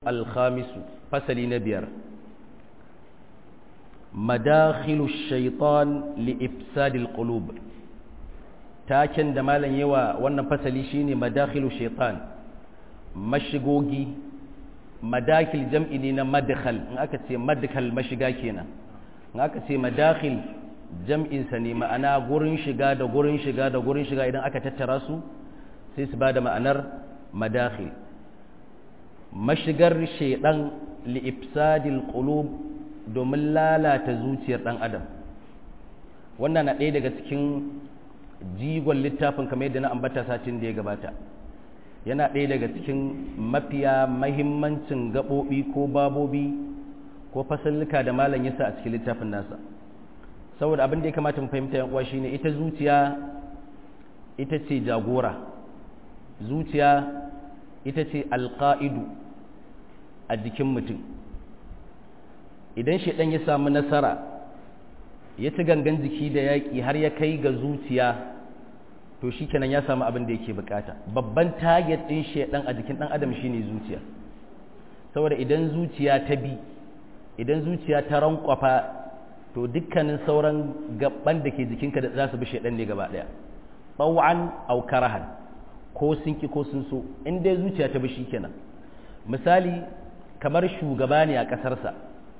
الخامس فصل نبير مداخل الشيطان لإفساد القلوب taken da malam yawa wannan fasali shine madakhilu shaitan mashigogi madakil jam'i ne na madkhal in aka ce madkhal mashiga kenan in aka ce madakhil jam'in sa ne ma'ana gurin shiga da gurin shiga da gurin shiga idan aka tattara su sai su bada ma'anar madakhil mashigar shaidan li ifsadil qulub domin lalata zuciyar dan adam wannan na ɗaya daga cikin jigon littafin kamar yadda na ambata satin da ya gabata yana ɗaya daga cikin mafiya mahimmancin gaɓoɓi ko babobi ko fasalluka da malam yasa a cikin littafin nasa saboda abin da ya kamata mu fahimta yan uwa shine ita zuciya ita ce jagora zuciya ita ce alƙa'idu a jikin mutum idan shaidan ya samu nasara ya ci gangan jiki da yaƙi har ya kai ga zuciya to shi kenan ya samu abin da yake bukata babban target ɗin shaidan a jikin ɗan adam shine zuciya saboda idan zuciya ta bi idan zuciya ta rankwafa to dukkanin sauran gaban da ke jikinka da za su bi shaidan ne gaba ɗaya ɓau'an au karahan ko sun ki ko sun so in dai zuciya ta bi shi kenan misali kamar shugaba ne a ƙasarsa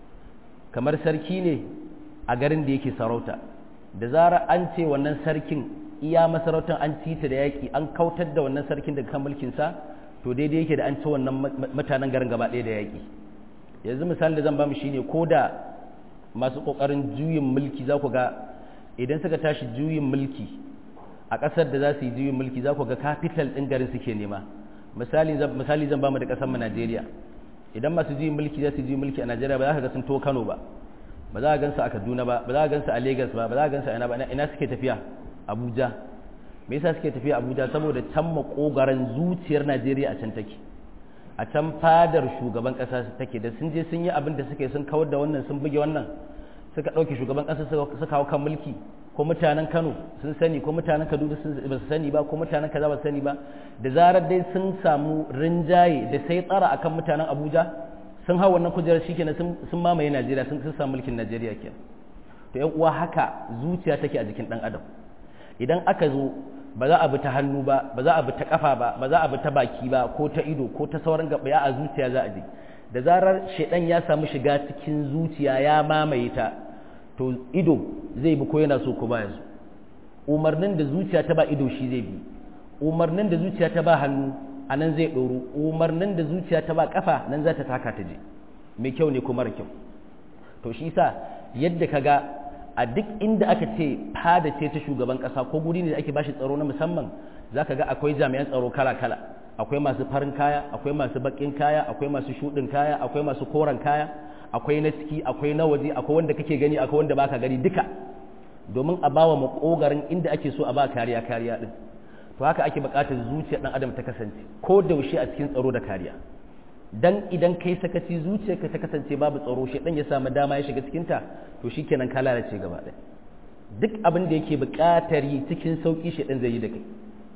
kamar sarki ne a garin da yake sarauta da zara an ce wannan sarkin iya masarautar an cita da yaƙi an kautar da wannan sarkin daga kan mulkinsa to daidai yake da an ci wannan mutanen garin gaba ɗaya da yaƙi yanzu misali da zan ba mu shine ko da masu ƙoƙarin juyin mulki za ku ga idan suka tashi juyin mulki a ƙasar da za su yi juyin mulki za ku ga capital ɗin garin suke nema misali zan ba mu da ƙasar mu Najeriya idan masu juyin mulki za su juyin mulki a Najeriya ba za ka ga sun to Kano ba ba za a gansu a Kaduna ba ba za a gansu a Lagos ba ba za a gansu a ina ba ina suke tafiya Abuja me yasa suke tafiya Abuja saboda can makogaran zuciyar Najeriya a can take a can fadar shugaban ƙasa take da sun je sun yi abin da suke sun kawar da wannan sun buge wannan suka ɗauke shugaban ƙasa suka kawo kan mulki ko mutanen Kano sun sani ko mutanen Kaduna sun ba su sani ba ko mutanen kaza ba su sani ba da zarar dai sun samu rinjaye da sai tsara akan mutanen Abuja sun hau wannan kujerar shikenan sun sun mamaye Najeriya sun sun samu mulkin Najeriya kenan to ƴan uwa haka zuciya take a jikin dan adam idan aka zo ba za a bi ta hannu ba ba za a bi ta kafa ba ba za a bi ta baki ba ko ta ido ko ta sauran gaba a zuciya za a je da zarar shedan ya samu shiga cikin zuciya ya mamaye ta to ido zai bi ko yana so ko baya so umarnin da zuciya ta ba ido shi zai bi umarnin da zuciya ta ba hannu a nan zai ɗoro umarnin da zuciya ta ba kafa nan za ta taka ta je mai kyau ne ko mara kyau to shi sa yadda ka ga a duk inda aka ce fada ce ta shugaban ƙasa ko guri ne da ake bashi tsaro na musamman za ka ga akwai jami'an tsaro kala-kala akwai masu farin kaya akwai masu baƙin kaya akwai masu shuɗin kaya akwai masu koren kaya akwai na ciki akwai na waje akwai wanda kake gani akwai wanda baka gani duka domin a bawa makogarin inda ake so a ba kariya kariya din to haka ake buƙatar zuciyar dan adam ta kasance ko da yaushe a cikin tsaro da kariya dan idan kai sakaci zuciyarka ta kasance babu tsaro shi dan ya samu dama ya shiga cikin ta to shikenan ka lalace gaba ɗaya duk abin da yake buƙatar yi cikin sauki shi dan zai yi da kai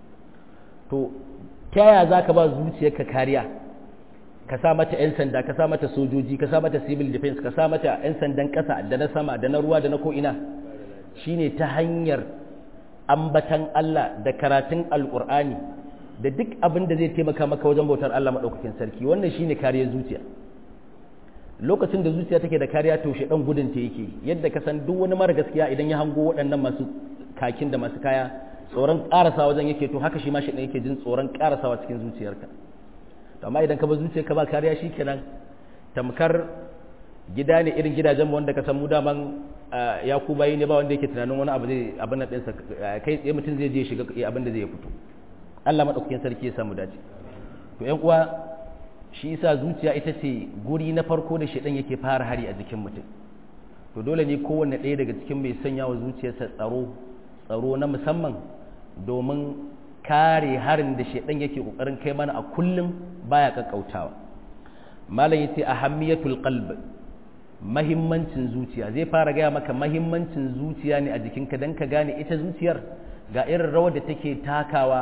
to ta yaya zaka ba zuciyarka kariya ka sa mata 'yan sanda ka sa mata sojoji ka sa mata civil defense ka sa mata 'yan sandan ƙasa da na sama da na ruwa da na ko'ina shine ta hanyar ambatan Allah da karatun alƙur'ani da duk abin da zai taimaka maka wajen bautar Allah maɗaukakin sarki wannan shine kariyar zuciya lokacin da zuciya take da kariya to shi ɗan gudun ta yake yadda ka san duk wani mara gaskiya idan ya hango waɗannan masu kakin da masu kaya tsoron ƙarasa wajen yake to haka shi ma shi ɗan yake jin tsoron ƙarasawa cikin zuciyarka amma idan ka ba zuciya ka ba kariya shi kenan tamkar gida ne irin gidajen wanda ka san mu daman ya ku bayi ne ba wanda yake tunanin wani abu zai abin nan ɗinsa kai tsaye mutum zai je shiga abin da zai fito Allah maɗaukakin sarki ya samu dace to ƴan uwa shi yasa zuciya ita ce guri na farko da shedan yake fara hari a jikin mutum to dole ne kowanne ɗaya daga cikin mai sanya wa zuciyarsa tsaro tsaro na musamman domin kare harin da shedan yake kokarin kai mana a kullum baya kakkautawa malam yace ahammiyatul qalb mahimmancin zuciya zai fara gaya maka mahimmancin zuciya ne a jikinka dan ka gane ita zuciyar ga irin rawar da take takawa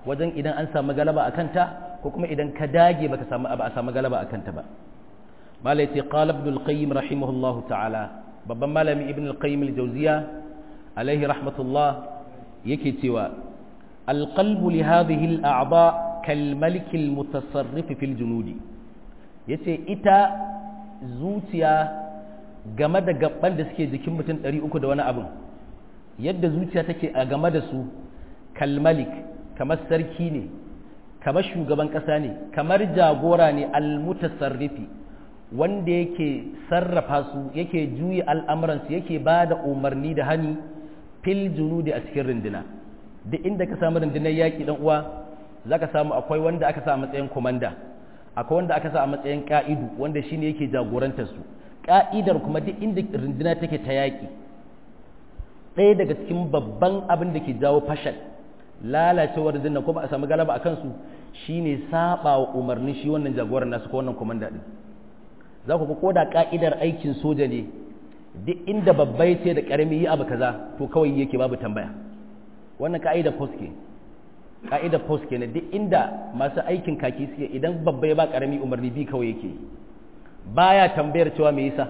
wajen idan an samu galaba a kanta ko kuma idan ka dage baka samu ba a samu galaba a kanta ba malai ce qala ibn al-qayyim rahimahullahu ta'ala babban malami ibn al-qayyim al-jawziya alaihi rahmatullah yake cewa al-qalbu li hadhihi al-a'dha kal malik al-mutasarrif fil junudi yace ita zuciya game da gabban da suke jikin mutum 300 da wani abin yadda zuciya take a game da su kalmalik kamar sarki ne kamar shugaban ƙasa ne kamar jagora ne almutasarrifi wanda yake sarrafa su yake juya al'amuransu yake ba da umarni da hani fil junudi a cikin runduna duk inda ka samu rundunar yaƙi ɗan uwa za ka samu akwai wanda aka sa a matsayin komanda akwai wanda aka sa a matsayin ƙa'idu wanda shine yake jagorantar su ƙa'idar kuma duk inda runduna take ta yaƙi ɗaya daga cikin babban abin da ke jawo fashal lalacewar zinnan ko ba a samu galaba a kansu shine saba wa umarnin shi wannan jagoran nasu ko wannan komanda din za ku ga ko da ka'idar aikin soja ne duk inda babbai ce da karami yi abu kaza to kawai yake babu tambaya wannan ka'idar post ke ka'idar post ke ne duk inda masu aikin kaki suke idan babbai ba karami umarni bi kawai yake baya tambayar cewa me yasa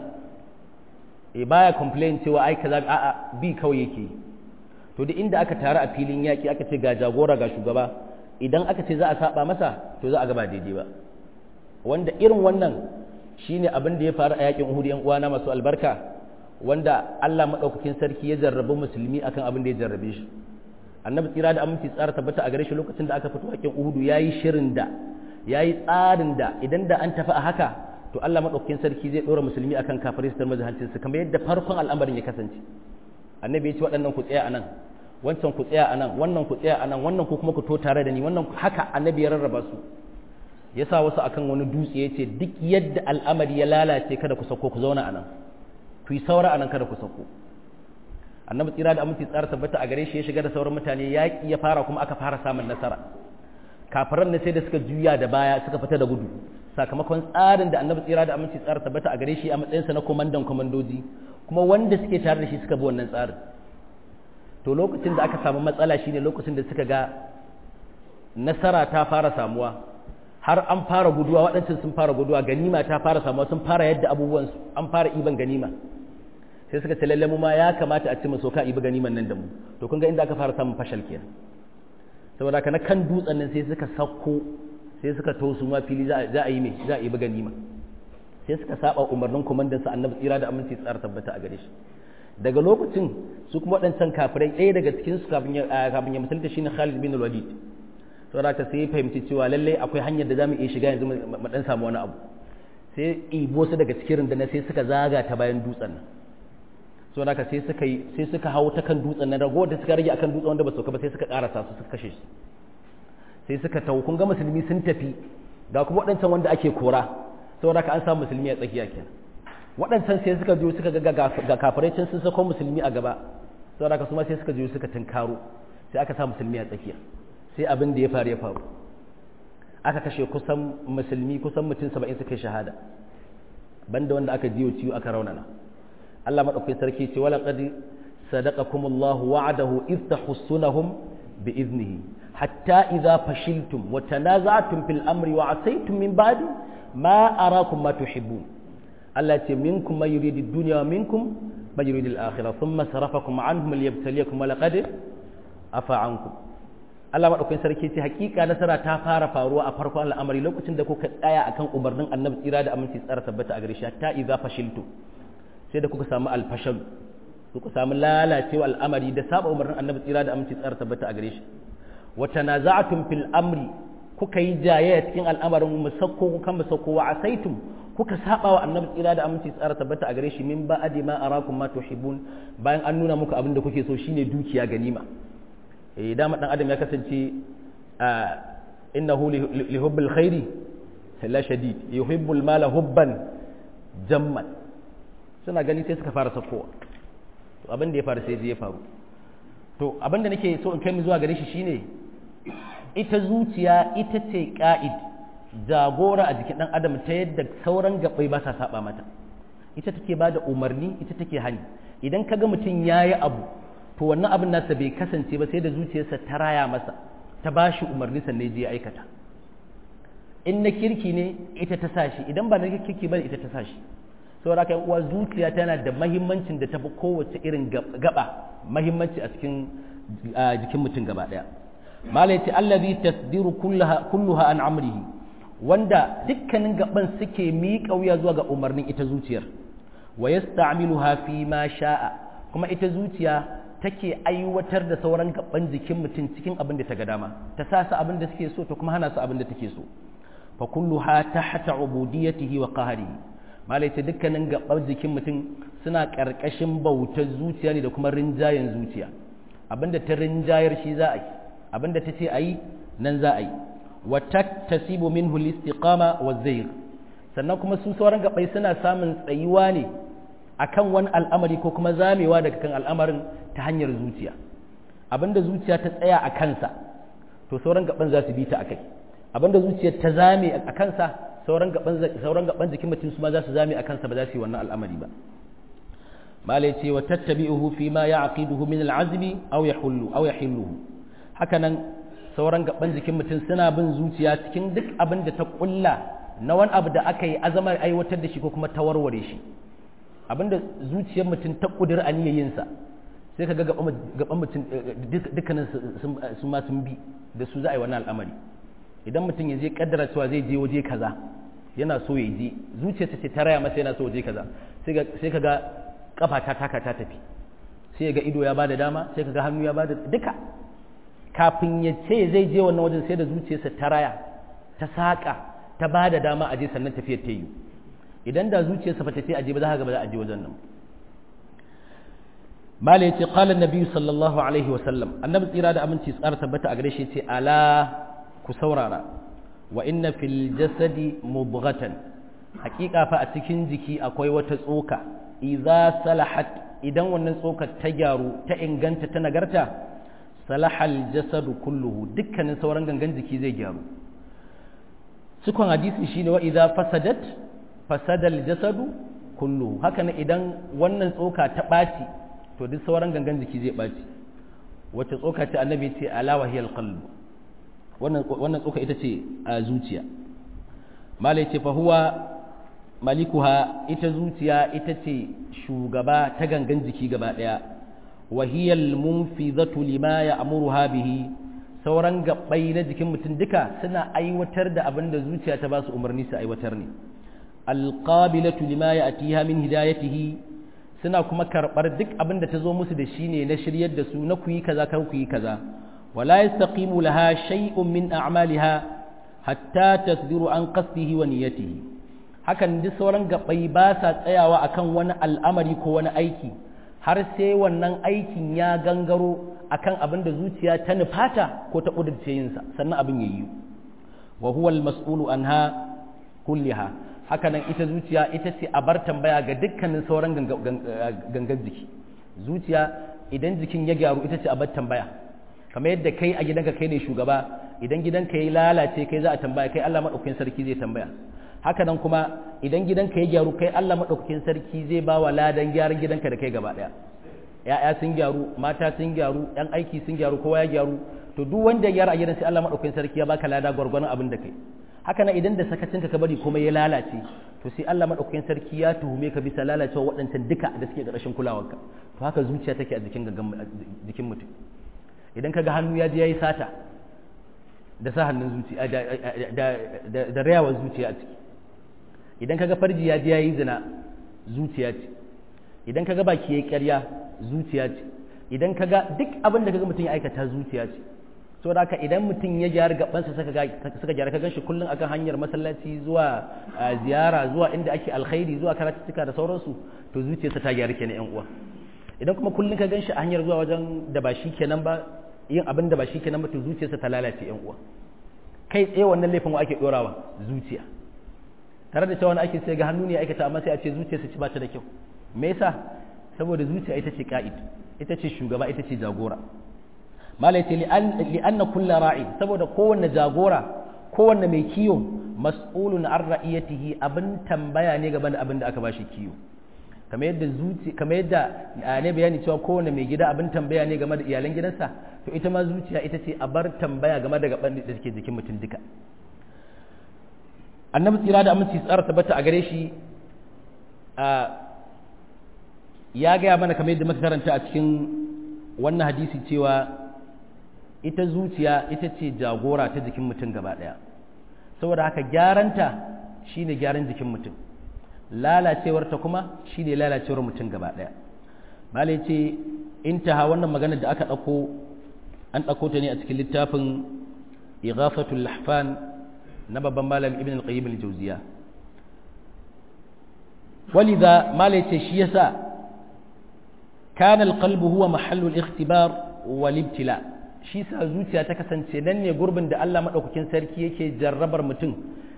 e baya complain cewa ai kaza a'a bi kawai yake to duk inda aka taru a filin yaki aka ce ga jagora ga shugaba idan aka ce za a saba masa to za a ga ba daidai ba wanda irin wannan shine abin da ya faru a yakin Uhud yan uwana masu albarka wanda Allah madaukakin sarki ya jarrabu musulmi akan abin da ya jarrabe shi annabi tsira da aminci tsara tabbata a gare shi lokacin da aka fito yakin Uhud yayi shirin da yayi tsarin da idan da an tafi a haka to Allah madaukakin sarki zai dora musulmi akan kafirai su tarmaza hancin su kamar yadda farkon al'amarin ya kasance annabi ya ce waɗannan ku tsaya anan wancan ku tsaya anan wannan ku tsaya anan wannan ku kuma ku to tare da ni wannan haka annabi ya rarraba su ya sa wasu akan wani dutse ya ce duk yadda al'amari ya lalace kada ku sauko ku zauna anan ku yi saura anan kada ku sauko annabi tsira da aminci tsara tabbata a gare shi ya shiga da sauran mutane yaƙi ya fara kuma aka fara samun nasara kafiran ne sai da suka juya da baya suka fita da gudu sakamakon tsarin da annabi tsira da aminci tsara tabbata a gare shi a matsayinsa na komandan komandoji kuma wanda suke tare da shi suka bi wannan tsarin to lokacin da aka samu matsala shine lokacin da suka ga nasara ta fara samuwa har an fara guduwa waɗancan sun fara guduwa ganima ta fara samuwa sun fara yadda abubuwan an fara iban ganima sai suka ce lalle mu ma ya kamata a ci mu soka ibi ganiman nan da mu to kun ga inda aka fara samun fashal kenan saboda haka na kan dutsen nan sai suka sauko sai suka tosu ma fili za a yi me za a ibi ganima sai suka saba umarnin komandan sa annabi tsira da aminci tsara tabbata a gare shi daga lokacin su kuma waɗancan kafirai ɗaya daga cikin su kafin ya musulunta shine Khalid bin Walid saboda haka sai ya fahimci cewa lalle akwai hanyar da zamu iya shiga yanzu mu dan samu wani abu sai ibo su daga cikin rundunar sai suka zaga ta bayan dutsen nan saboda haka sai suka yi sai suka hawo ta kan dutsen nan ragowar da suka rage akan dutsen wanda ba su ba sai suka karasa su suka kashe su sai suka tawo kun ga musulmi sun tafi ga kuma waɗancan wanda ake kora saboda haka an samu musulmi a tsakiya kenan waɗancan sai suka biyo suka ga ga kafirai can sun sako musulmi a gaba saboda haka su ma sai suka biyo suka tunkaro sai aka sa musulmi a tsakiya sai abin da ya faru ya faru aka kashe kusan musulmi kusan mutum saba'in suka yi shahada banda wanda aka jiyo ciwo aka raunana Allah maɗaukakin sarki ce wala qad sadaqakumullahu wa'adahu id tahussunahum bi iznihi hatta idza fashiltum wa tanaza'tum fil amri wa asaytum min ba'di ma arakum ma tuhibbun Allah ce minkum man yuridu ad-dunya wa minkum man yuridu al-akhirah thumma sarafakum anhum liyabtaliyakum wa laqad afa ankum Allah maɗaukakin sarki ce hakika nasara ta fara faruwa a farkon al'amari lokacin da kuka tsaya akan umarnin annabi tsira da aminci tsara tabbata a gare shi ta idza fashiltu sai da kuka samu alfashal kuka samu lalacewa al'amari da saba umarnin annabi tsira da aminci tsara tabbata a gare shi wa tanaza'tum fil amri kuka yi jayayya cikin al'amarin musakko kan musakko wa asaitum kuka saba wa annabi tsira da aminci tsara tabbata a gare shi min ba'di ma arakum ma tuhibbun bayan an nuna muku abin da kuke so shine dukiya ganima eh dama dan adam ya kasance innahu li hubbil khairi la shadid yuhibbul mala hubban jamman suna gani sai suka fara sakowa to abin da ya faru sai ya faru to abin da nake so in kai mu zuwa gare shi shine ita zuciya ita ce ka'id jagora a jikin dan adam ta yadda sauran gabbai ba sa saba mata ita take ba da umarni ita take hani idan kaga mutum yayi abu to wannan abin nasa bai kasance ba sai da zuciyarsa ta raya masa ta bashi umarni sannan je ya aikata in na kirki ne ita ta sa shi idan ba na kirki ba ita ta sa shi saboda haka uwa zuciya tana da mahimmancin da tafi kowace irin gaba mahimmanci a cikin jikin mutum gaba daya malai ce allazi tasdiru kulluha an amrihi wanda dukkanin gaban suke miƙa wuya zuwa ga umarnin ita zuciyar wa yasta'miluha fi ma sha'a kuma ita zuciya take aiwatar da sauran gaban jikin mutum cikin abin da ta ga dama ta sa su abin da suke so ta kuma hana su abin da take so fa kulluha tahta ubudiyatihi wa qahrihi malai ce dukkanin gaban jikin mutum suna karkashin bautar zuciya ne da kuma rinjayen zuciya abinda ta rinjayar shi za a yi abinda ta ce a yi nan za a yi wa taktasibu minhu al-istiqama wa zayr sannan kuma su sauran gabai suna samun tsayuwa ne akan wani al'amari ko kuma zamewa daga kan al'amarin ta hanyar zuciya abinda zuciya ta tsaya a kansa to sauran gaban za su bi ta akai abinda zuciya ta zame a kansa sauran gaban sauran gaban jikin mutum su ma za su zame a kansa ba za su yi wannan al'amari ba malai ce wa tattabi'uhu fi ma ya'qiduhu min al'azmi aw yahullu aw yahilluhu haka nan sauran gaban jikin mutum suna bin zuciya cikin duk abin da ta kulla na wani abu da aka yi azamar aiwatar da shi ko kuma ta warware shi abinda zuciyar mutum ta kudur aniyayinsa sai ka ga gaban mutum dukkanin su ma sun bi da su za a yi wannan al'amari idan mutum ya je kaddara cewa zai je waje kaza yana so ya je zuciyarsa ce ta raya masa yana so waje kaza sai ka ga kafa ta taka ta tafi sai ga ido ya bada dama sai ka ga hannu ya bada duka kafin ya ce zai je wannan wajen sai da zuciyarsa ta raya ta saƙa ta bada dama a je sannan tafiyar ta yi idan da zuciyarsa ba ta ce aje ba za ka ga ba za a je wajen nan mala yace qala annabi sallallahu alaihi wa sallam annabi tsira da aminci tsara tabbata a gare shi yace ala ku saurara wa inna fil jasadi mubghatan hakika fa a cikin jiki akwai wata tsoka idza salahat idan wannan tsokar ta gyaru ta inganta ta nagarta salahal jasadu kulluhu dukkanin sauran gangan jiki zai gyaru cikon hadisi shine wa idza fasadat fasadal jasadu kulluhu haka ne idan wannan tsoka ta ɓaci to duk sauran gangan jiki zai ɓaci wacce tsoka ce annabi ce ala wahiyal qalb wannan wannan tsoka ita ce a zuciya malai ce fa huwa malikuha ita zuciya ita ce shugaba ta gangan jiki gaba daya wahiyal munfizatu lima ya'muruha bihi sauran gabbai na jikin mutum duka suna aiwatar da abin da zuciya ta ba su umarni su aiwatar ne alqabilatu lima ya'tiha min hidayatihi suna kuma karbar duk abin da ta zo musu da shi ne na shiryar da su na ku yi kaza kar ku yi kaza wala yastaqimu laha shay'un min a'maliha hatta tasdiru an qasdihi wa niyyatihi hakan duk sauran gabai ba sa tsayawa akan wani al'amari ko wani aiki har sai wannan aikin ya gangaro akan abin da zuciya ta nufata ko ta kudurce yinsa sannan abin ya yi wa huwa al-mas'ulu anha kulliha hakanan ita zuciya ita ce a bar tambaya ga dukkanin sauran gangan jiki zuciya idan jikin ya gyaru ita ce a bar tambaya kamar yadda kai a gidanka kai ne shugaba idan gidanka ya lalace kai za a tambaya kai Allah madaukakin sarki zai tambaya hakanan kuma idan gidanka ya gyaru kai Allah madaukakin sarki zai ba wa ladan gyaran gidanka da kai gaba daya ya'ya sun gyaru mata sun gyaru yan aiki sun gyaru kowa ya gyaru to duk wanda ya gyara a gidan sai Allah madaukakin sarki ya baka lada gwargwaron abin da kai haka nan idan da sakacinka ka bari kuma ya lalace to sai Allah madaukakin sarki ya tuhume ka bisa lalacewa waɗancan duka da suke ƙarshen kulawarka to haka zuciya take a jikin jikin mutum idan ka ga hannu ya je yayi sata da sa hannun zuciya da da da rayawar zuciya a ciki idan ka ga farji ya je yayi zina zuciya ce idan ka ga baki yayi ƙarya zuciya ce idan ka ga duk abin da ka ga mutum ya aikata zuciya ce saboda haka idan mutum ya gyara gabansa suka gyara ka ganshi kullum akan hanyar masallaci zuwa ziyara zuwa inda ake alkhairi zuwa karatuttuka da sauransu to zuciyarsa ta gyara kenan yan uwa idan kuma kullum ka ganshi a hanyar zuwa wajen da ba shi kenan ba yin abin da ba shi kenan ba to zuciyarsa ta lalace yan uwa kai tsaye wannan laifin wa ake dorawa zuciya tare da cewa wani ake sai ga hannu ne aikata amma sai a ce zuciyarsa ci ba ta da kyau me yasa saboda zuciya ita ce ka'id ita ce shugaba ita ce jagora malai ce li'anna kulla ra'i saboda kowanne jagora kowanne mai kiyo mas'ulun an ra'iyatihi abin tambaya ne gaban da abin da aka bashi kiyo kamar yadda zuci kamar yadda ne bayani cewa kowane mai gida abin tambaya ne game da iyalan gidansa to ita ma zuciya ita ce a bar tambaya game da gaban da suke jikin mutum duka annabi tsira da aminci tsara tabbata a gare shi ya gaya mana kamar yadda muka karanta a cikin wannan hadisi cewa ita zuciya ita ce jagora ta jikin mutum gaba ɗaya saboda haka gyaranta shine gyaran jikin mutum lalacewarta kuma shine lalacewar mutum gaba ɗaya malai ce intaha wannan magana da aka ɗauko an ɗauko ta ne a cikin littafin ighafatul lahfan na babban malam ibn al-qayyim al-jawziya walidha malai ce shi yasa kana al-qalbu huwa mahallu al-ikhtibar wal ibtila shi sa zuciya ta kasance nan ne gurbin da Allah madaukakin sarki yake jarrabar mutum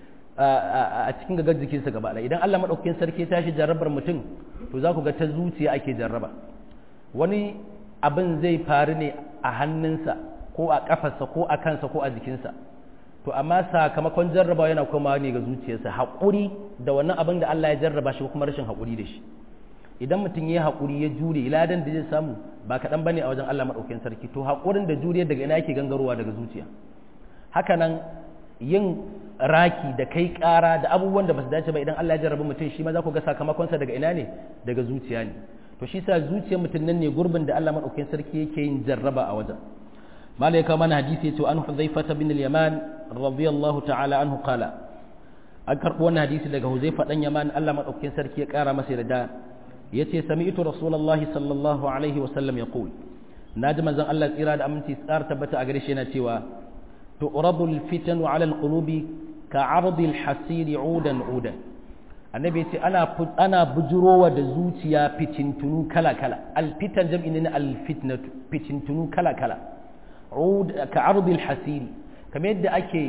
a cikin gagar jikinsa gaba ɗaya idan Allah madaukakin sarki ya tashi jarrabar mutum to za ku ga ta zuciya ake jarraba wani abin zai faru ne a hannunsa ko a kafarsa ko a kansa ko a jikinsa to amma sakamakon jarraba yana komawa ne ga zuciyarsa haƙuri da wannan abin da Allah ya jarraba shi kuma rashin haƙuri da shi idan mutum ya haƙuri ya jure ladan da zai samu ba kaɗan bane a wajen Allah maɗaukakin sarki to haƙurin da jure daga ina yake gangarowa daga zuciya haka nan yin raki da kai ƙara da abubuwan da ba su dace ba idan Allah ya jarraba mutum shi ma za ku ga sakamakonsa daga ina ne daga zuciya ne to shi sa zuciyar mutum nan ne gurbin da Allah maɗaukakin sarki yake yin jarraba a wajen malai ka mana hadisi yace an Hudhaifa bin al-Yaman radiyallahu ta'ala anhu qala an karɓo wannan hadisi daga Huzaifa dan Yaman Allah maɗaukakin sarki ya ƙara masa yarda yace sami'tu rasulullahi sallallahu alaihi wa sallam yaqul naji manzon Allah tsira da aminci tsar tabbata a gare shi yana cewa tu'radu al-fitanu 'ala al-qulubi ka'ardi al-hasiri 'udan 'udan annabi yace ana ana bujurowa da zuciya fitintunu kala kala al-fitan jam'i ne al-fitnatu fitintunu kala kala 'ud ka'ardi al-hasiri kamar yadda ake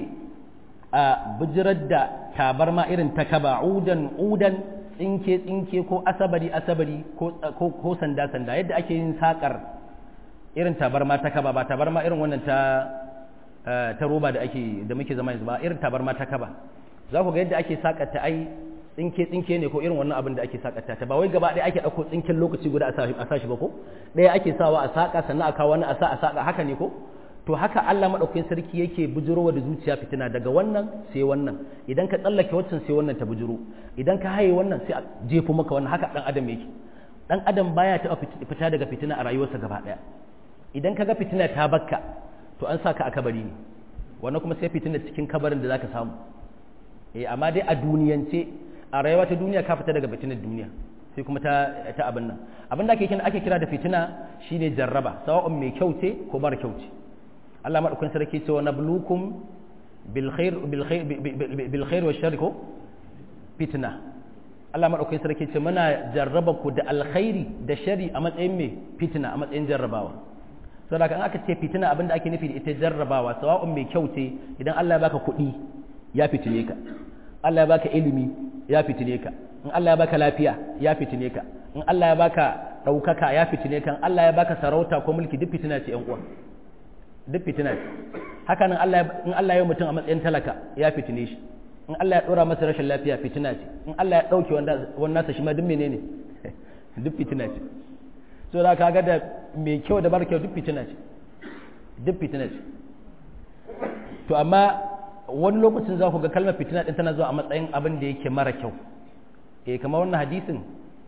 a bujirar da tabarma irin ta kaba 'udan 'udan tsinke tsinke ko asabari asabari ko sanda sanda yadda ake yin sakar irin tabarma ta kaba ba tabarma irin wannan ta ta roba da ake da muke zama yanzu ba irin tabarma ta kaba za ku ga yadda ake sakata ai tsinke tsinke ne ko irin wannan abin da ake sakata ta ba wai gaba ɗaya ake ɗauko tsinken lokaci guda a sashi ba ko ɗaya ake sawa a saka sannan a kawo wani a sa a saka haka ne ko to haka Allah madaukakin sarki yake bujurowa da zuciya fitina daga wannan sai wannan idan ka tsallake waccan sai wannan ta bujuro idan ka haye wannan sai a jefo maka wannan haka dan adam yake dan adam baya ta fita daga fitina a rayuwarsa gaba daya idan ka ga fitina ta bakka to an saka a kabari ne wannan kuma sai fitina cikin kabarin da zaka samu eh amma dai a duniyance a rayuwa ta duniya ka fita daga fitinar duniya sai kuma ta ta abin nan abin da ake kira ake kira da fitina shine jarraba sawa'un mai kyau ce ko mara kyau ce Allah maɗaukin sarki ce wa nablukum bil khair wa sharri ko fitna Allah maɗaukin sarki ce muna jarraba ku da alkhairi da shari a matsayin mai fitna a matsayin jarrabawa saboda kan aka ce fitina abinda ake nufi da ita jarrabawa sawa'un mai kyau ce idan Allah ya baka kuɗi ya fitine ka Allah ya baka ilimi ya fitine ka in Allah ya baka lafiya ya fitine ka in Allah ya baka ɗaukaka ya fitine ka in Allah ya baka sarauta ko mulki duk fitina ce ƴan uwa duk fitina ce haka nan in Allah ya mutum a matsayin talaka ya fitine shi in Allah ya ɗora masa rashin lafiya fitina ce in Allah ya ɗauke wannan nasa shi ma duk menene duk fitina ce so da kaga da mai kyau da mara kyau duk fitina ce duk fitina ce to amma wani lokacin za ku ga kalmar fitina ɗin tana zuwa a matsayin abin da yake mara kyau eh kamar wannan hadisin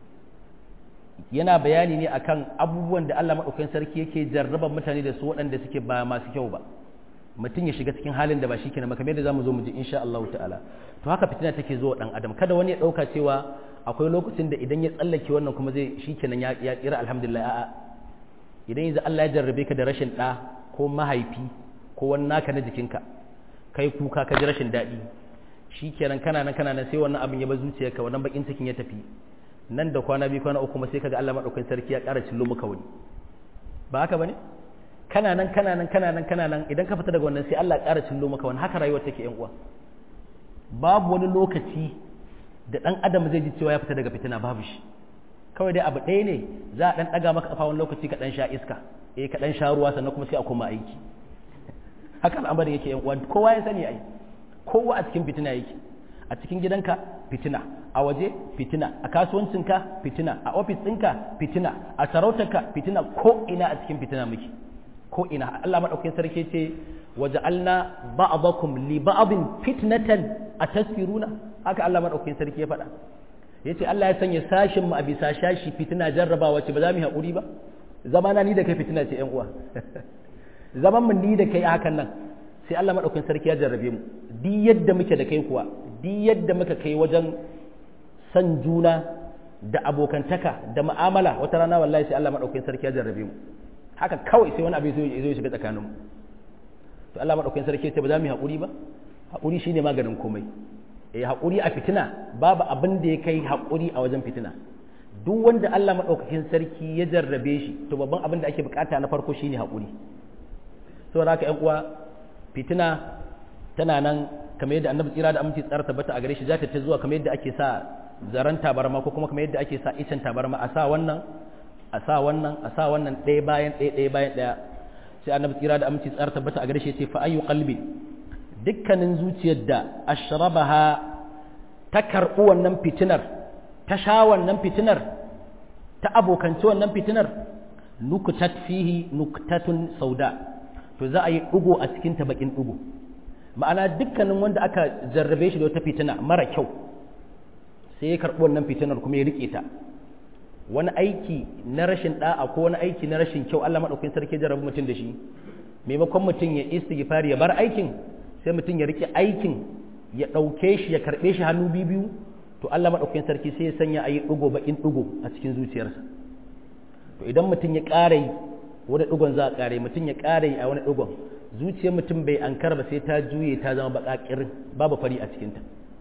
yana bayani ne akan abubuwan da Allah maɗaukakin sarki yake jarraba mutane da su waɗanda suke ba masu kyau ba mutum ya shiga cikin halin da ba shi kenan ba kamar yadda zamu zo mu ji insha Allah ta'ala to haka fitina take zo dan adam kada wani ya dauka cewa akwai lokacin da idan ya tsallake wannan kuma zai shi kenan ya ya tsira alhamdulillah a'a idan yanzu Allah ya jarrabe ka da rashin ɗa ko mahaifi ko wani naka na jikinka kai kuka ka ji rashin daɗi shi kenan kana nan kana nan sai wannan abin ya ba zuciyarka wannan bakin cikin ya tafi nan da kwana biyu kwana uku kuma sai kaga Allah madaukakin sarki ya ƙara cillo maka wani ba haka bane kana nan kana nan kana nan kana nan idan ka fita daga wannan sai Allah ya ƙara cillo maka wani haka rayuwar take yan uwa babu wani lokaci da dan adam zai ji cewa ya fita daga fitina babu shi kawai dai abu ɗaya ne za a dan ɗaga maka kafa wani lokaci ka dan sha iska eh ka dan sha ruwa sannan kuma sai a koma aiki haka al'amarin yake yan uwa kowa ya sani ai kowa a cikin fitina yake a cikin gidanka fitina a waje fitina a kasuwancinka fitina a ofis ɗinka fitina a sarautarka fitina ko ina a cikin fitina muke ko ina Allah madaukakin sarki ce waja'alna ba'dakum li ba'din fitnatan atasfiruna haka Allah madaukakin sarki ya faɗa yace Allah ya sanya sashin mu a bisa shashi fitina jarrabawa ce ba za mu yi hakuri ba zamana ni da kai fitina ce ƴan uwa zaman mu ni da kai hakan nan sai Allah madaukakin sarki ya jarrabe mu duk yadda muke da kai kuwa duk yadda muka kai wajen san juna da abokantaka da mu'amala wata rana wallahi sai Allah madaukakin sarki ya jarrabe mu haka kawai sai wani abu zai zo shiga tsakaninmu to Allah madaukakin sarki sai ba za mu yi haƙuri ba haƙuri shine maganin komai eh haƙuri a fitina babu abin da ya kai haƙuri a wajen fitina duk wanda Allah madaukakin sarki ya jarrabe shi to babban abin da ake bukata na farko shine haƙuri saboda haka ƴan uwa fitina tana nan kamar yadda annabi tsira da aminci tsara tabbata a gare shi za ta zuwa kamar yadda ake sa zaran tabarma ko kuma kamar yadda ake sa icen tabarma a sa wannan a sa wannan a sa wannan ɗaya bayan ɗaya ɗaya bayan ɗaya sai annabi tsira da aminci tsara tabbata a gare shi ce fa ayyu qalbi dukkanin zuciyar da ashrabaha ta karɓi wannan fitinar ta sha wannan fitinar ta abokanci wannan fitinar nukutat fihi nuktatun sauda to za a yi ɗugo a cikin ta bakin ɗugo ma'ana dukkanin wanda aka jarrabe shi da wata fitina mara kyau sai ya karɓi wannan fitinar kuma ya riƙe ta wani aiki na rashin da'a ko wani aiki na rashin kyau Allah madaukakin sarki jarabu mutum da shi maimakon mutum ya istighfar ya bar aikin sai mutum ya rike aikin ya dauke shi ya karbe shi hannu biyu to Allah madaukakin sarki sai ya sanya ayi dugo bakin dugo a cikin zuciyarsa to idan mutum ya ƙara yi wani dugon za a ƙare mutum ya ƙara yi a wani dugon zuciyar mutum bai ankara ba sai ta juye ta zama bakakirin babu fari a cikinta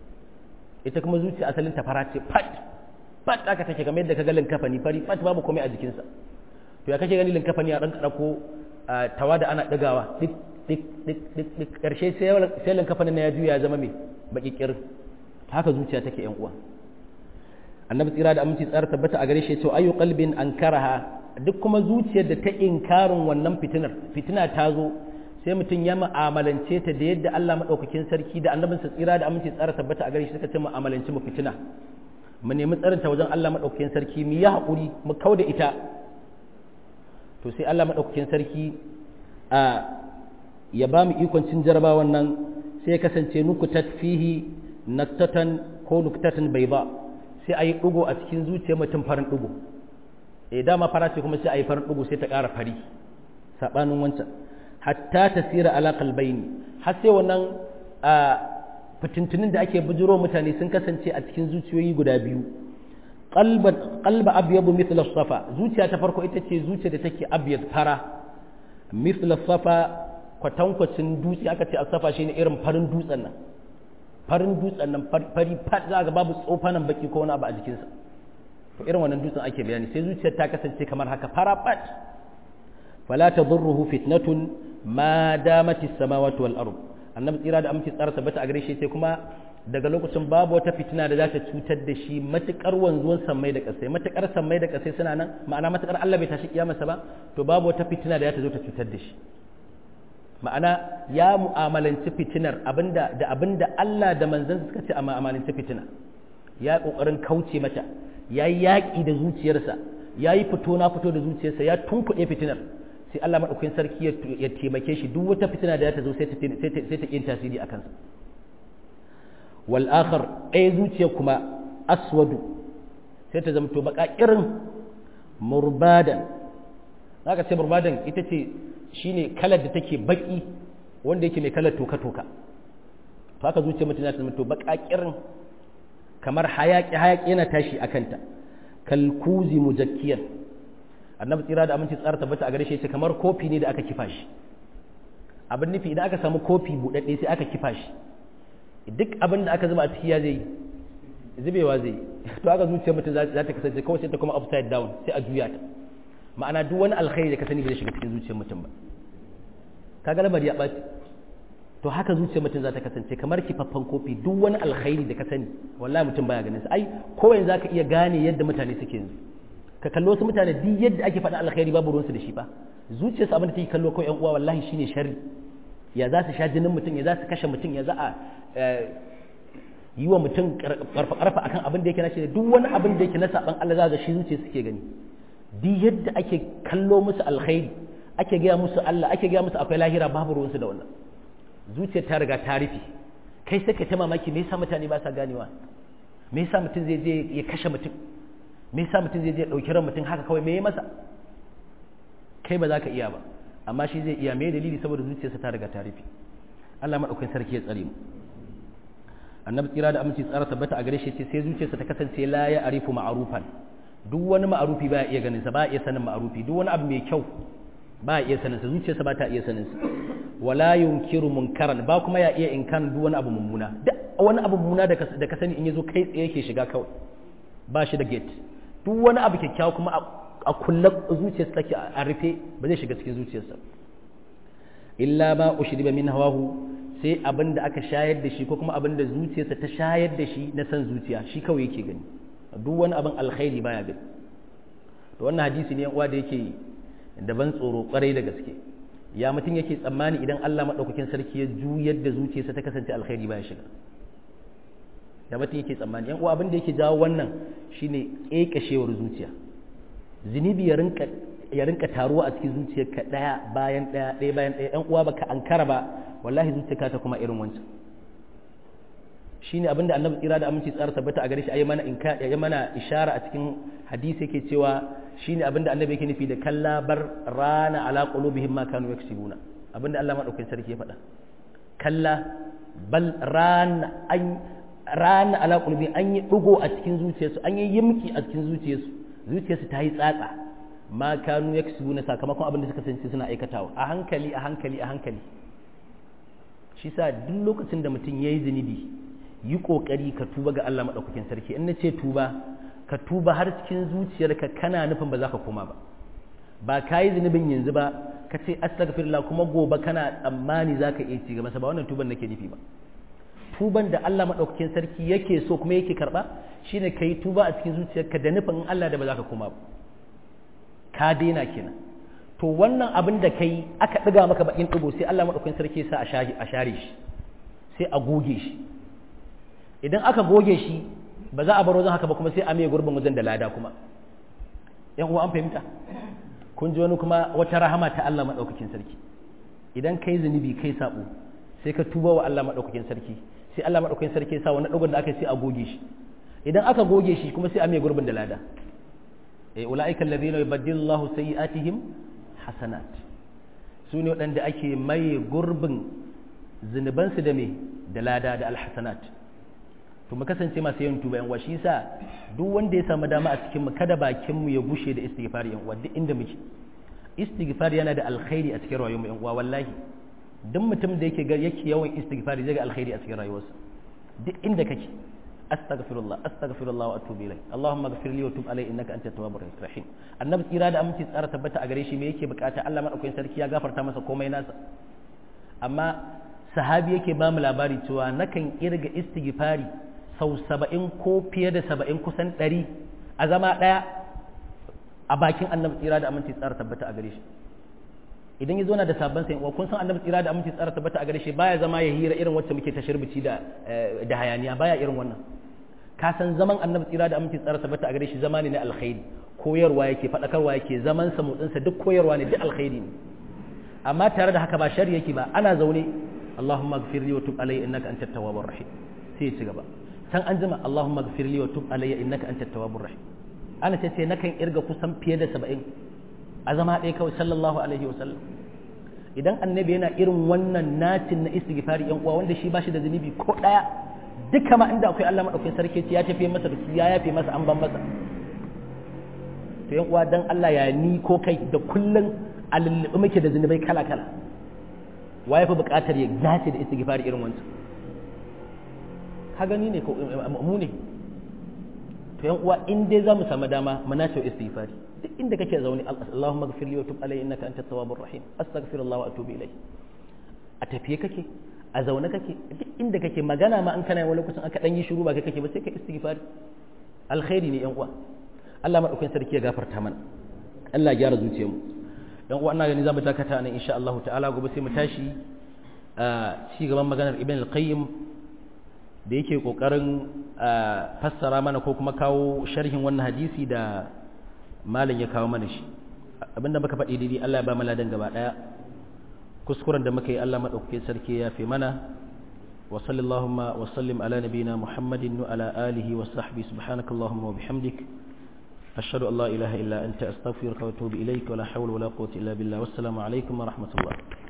ita kuma zuciya asalin ta fara ce fat fat aka take kamar yadda ka ga linkafani fari fat babu komai a jikinsa to ya kake gani linkafani a ɗan kaɗa ko tawa da ana ɗigawa dik dik dik dik dik ƙarshe sai linkafanin na ya juya ya zama mai baƙi ƙirin haka zuciya take yan uwa annabi tsira da aminci tsara tabbata a gare shi cewa ayu qalbin ankaraha duk kuma zuciyar da ta inkarin wannan fitinar fitina ta zo sai mutum ya mu'amalance ta da yadda Allah madaukakin sarki da annabinsa tsira da aminci tsara tabbata a gare shi suka ce mu'amalance mu fitina mu nemi tsarinta wajen Allah maɗaukakin sarki mu yi haƙuri mu kau da ita to sai Allah maɗaukakin sarki a ya ba mu ikon cin jarabawan nan sai ya kasance nukutat fihi naktatan ko nuktatan bai ba sai a yi ɗugo a cikin zuciyar mutum farin ɗugo e dama fara ce kuma sai a yi farin ɗugo sai ta ƙara fari saɓanin wancan hatta tasira ala qalbayni har sai wannan fitintunin da ake bujiro mutane sun kasance a cikin zuciyoyi guda biyu qalba abyadu mithla safa zuciya ta farko ita ce zuciya da take abyad fara mithla safa kwatankwacin dutse aka ce safa shine irin farin dutsen nan farin dutsen nan fari fat za ga babu tsofanan baki ko wani abu a jikinsa to irin wannan dutsen ake bayani sai zuciyar ta kasance kamar haka fara fat fala tadurruhu fitnatun ma damati samawati wal ardh annabi tsira da aminci tsara tabbata a gare shi sai kuma daga lokacin babu wata fitina da za ta cutar da shi matukar wanzuwan sammai da kasai matukar sammai da kasai suna nan ma'ana matukar Allah bai tashi kiyamarsa ba to babu wata fitina da za ta zo ta cutar da shi ma'ana ya mu'amalanci fitinar abinda da abinda Allah da manzon suka ce a mu'amalanci fitina ya kokarin kauce mata ya yi yaƙi da zuciyarsa ya yi fito na fito da zuciyarsa ya tunkuɗe fitinar sai Allah maɗaukakin sarki ya taimake shi duk wata fitina da ta zo sai ta yin tasiri a kansa wal akhar ɗaya zuciya kuma aswadu sai ta zamto baka irin murbadan zaka ce murbadan ita ce shine kalar da take baki wanda yake mai kalar toka toka to haka zuciya mutum ta zamto baka irin kamar hayaki hayaki yana tashi a kanta kalkuzi mujakkiyan annabi tsira da aminci tsara tabbata a gare shi kamar kofi ne da aka kifa shi abin nufi idan aka samu kofi buɗaɗɗe sai aka kifa shi duk abin da aka zuba a ciki ya zai zubewa zai to aka zuciyar mutum za ta kasance kawai sai ta kuma upside down sai a juya ta ma'ana duk wani alkhairi da ka sani bai shiga cikin zuciyar mutum ba kaga lamari ya ɓaci to haka zuciyar mutum za ta kasance kamar kifaffen kofi duk wani alkhairi da ka sani wallahi mutum baya ganin sa ai ko yanzu zaka iya gane yadda mutane suke yanzu ka kallo su mutane duk yadda ake faɗa alkhairi babu ruwansu da shi ba zuciyarsu abin da take kallo kawai yan uwa wallahi shine sharri ya za su sha jinin mutum ya za su kashe mutum ya za a yi wa mutum karfa karfa akan abin da yake na shi duk wani abin da yake na saban Allah za ga shi zuciya suke gani duk yadda ake kallo musu alkhairi ake gaya musu Allah ake gaya musu akwai lahira babu ruwansu da wannan zuciyar ta riga ta rufe kai sai ka ta mamaki me yasa mutane ba sa ganewa me yasa mutum zai je ya kashe mutum me yasa mutum zai je ya dauki ran mutum haka kawai me ya masa kai ba za ka iya ba amma shi zai iya me dalili saboda zuciyarsa ta riga ta rufe Allah madaukakin sarki ya tsare mu annabi tsira da aminci tsara tabbata a gare shi ce sai zuciyarsa ta kasance la ya arifu ma'rufan duk wani ma'arufi ba iya ganin sa ba iya sanin ma'arufi duk wani abu mai kyau ba iya sanin sa zuciyarsa ba ta iya sanin sa wala yunkiru munkaran ba kuma ya iya inkan duk wani abu mummuna duk wani abu mummuna da ka sani in yazo kai tsaye yake shiga kawai ba shi da gate duk wani abu kyakkyawa kuma a kulle zuciyarsa take a rufe ba zai shiga cikin zuciyarsa illa ma ushriba min hawahu sai abin da aka shayar da shi ko kuma abin da zuciyarsa ta shayar da shi na san zuciya shi kawai yake gani duk wani abin alkhairi baya gani to wannan hadisi ne uwa da yake da ban tsoro kwarai da gaske ya mutum yake tsammani idan Allah madaukakin sarki ya juyar da zuciyarsa ta kasance alkhairi baya shiga ya mutum yake tsammani yan uwa abin da yake jawo wannan shine kekashewar zuciya zunubi ya rinka ya rinka taruwa a cikin zuciyarka daya bayan daya daya bayan daya yan uwa baka ankara ba wallahi zuciyarka ta kuma irin wancan shine abinda annabi tsira da aminci tsara tabbata a gare shi ayi mana inka ya mana ishara a cikin hadisi yake cewa shine abinda annabi yake nufi da kalla bar rana ala qulubihim ma kanu yaksibuna abinda Allah madaukakin sarki ya faɗa kalla bal rana an rana ala qulubi an yi dugo a cikin zuciyarsu an yi yimki a cikin zuciyarsu zuciyarsu ta yi tsatsa ma kanu yaksibuna sakamakon abinda suka sanci suna aikatawa a hankali a hankali a hankali shi sa duk lokacin da mutum yayi zunubi yi ƙoƙari ka tuba ga Allah maɗaukakin sarki in na ce tuba ka tuba har cikin zuciyarka kana nufin ba za ka koma ba ba ka yi zunubin yanzu ba ka ce astaghfirullah kuma gobe kana tsammani za ka iya ci gaba ba wannan tuban nake nufi ba tuban da Allah maɗaukakin sarki yake so kuma yake karɓa shine ka yi tuba a cikin zuciyarka da nufin in Allah da ba za ka koma ba ka daina kenan to wannan abin da kai aka ɗiga maka bakin ɗigo sai Allah maɗaukakin sarki sa a share shi sai a goge shi idan aka goge shi ba za a bar wajen haka ba kuma sai a mai gurbin wajen da lada kuma yan uwa an fahimta kun ji wani kuma wata rahama ta Allah madaukakin sarki idan kai zunubi kai sabo sai ka tuba wa Allah madaukakin sarki sai Allah madaukakin sarki ya sa wani dogon da aka sai a goge shi idan aka goge shi kuma sai a mai gurbin da lada eh ulaika alladhina yubaddilu Allahu sayyi'atihim hasanat su ne waɗanda ake mai gurbin zunubansu da me da lada da alhasanat to mu kasance masu yin tuba yan uwa shi yasa duk wanda ya samu dama a cikin mu kada bakin mu ya bushe da istighfar yan uwa duk inda muke istighfar yana da alkhairi a cikin rayuwar mu yan uwa wallahi duk mutum da yake yake yawan istighfar zai ga alkhairi a cikin rayuwarsa duk inda kake astaghfirullah astaghfirullah wa atubu ilayh allahumma ighfir li wa tub alayya innaka antat tawwabur rahim annabi tsira da aminci tsara tabbata a gare shi me yake bukata Allah madaukakin sarki ya gafarta masa komai nasa amma sahabi yake ba mu labari cewa nakan irga istighfari sau saba'in ko fiye da saba'in kusan ɗari a zama ɗaya a bakin annabi tsira da aminci tsara tabbata a gare shi idan ya zauna da sabon sai kun san annabi tsira da aminci tsara tabbata a gare shi baya zama ya hira irin wacce muke ta shirbici da da hayaniya baya irin wannan ka san zaman annabi tsira da aminci tsara tabbata a gare shi zama ne na alkhairi koyarwa yake faɗakarwa yake zaman sa motsinsa duk koyarwa ne duk alkhairi ne amma tare da haka ba shari yake ba ana zaune Allahumma ighfir li wa tub alayya innaka antat tawwabur rahim sai ya ci gaba can an jima Allahumma ighfir li wa tub alayya innaka antat tawwabur rahim ana ce sai nakan irga kusan fiye da 70 a zama ɗaya kawai sallallahu alaihi wa sallam idan annabi yana irin wannan natin na istighfari yan uwa wanda shi ba shi da zunubi ko ɗaya duka ma inda akwai Allah madaukakin sarki ya tafi masa da su ya yafe masa an ban masa to yan uwa dan Allah ya ni ko kai da kullun a lulluɓe muke da zunubai kala kala waye fa buƙatar ya dace da istighfari irin wancan ka gani ne ko mu ne to yan uwa in dai zamu samu dama mu nace istighfari duk inda kake zaune Allahumma ighfir li wa tub alayya innaka antat tawwabur rahim astaghfirullah wa atubu ilayh a tafiye kake a zaune kake duk inda kake magana ma an kana wani kusan aka dan yi shiru ba kai kake ba sai ka istighfari alkhairi ne yan uwa Allah madaukakin sarki ya gafarta mana Allah ya gyara zuciyarmu yan uwa ina gani zamu dakata nan insha Allah ta'ala gobe sai mu tashi a ci gaban maganar Ibn al-Qayyim da yake kokarin fassara mana ko kuma kawo sharhin wannan hadisi da malam ya kawo mana shi abinda muka faɗi daidai Allah ya ba mu ladan gaba daya kuskuren da muka yi Allah madaukakin sarki ya fi mana wa sallallahu wa sallim ala nabina muhammadin wa ala alihi wa sahbihi subhanakallahumma wa bihamdik ashhadu an la ilaha illa anta astaghfiruka wa atubu ilayka wa la hawla wa la quwwata illa billah wassalamu alaikum wa rahmatullah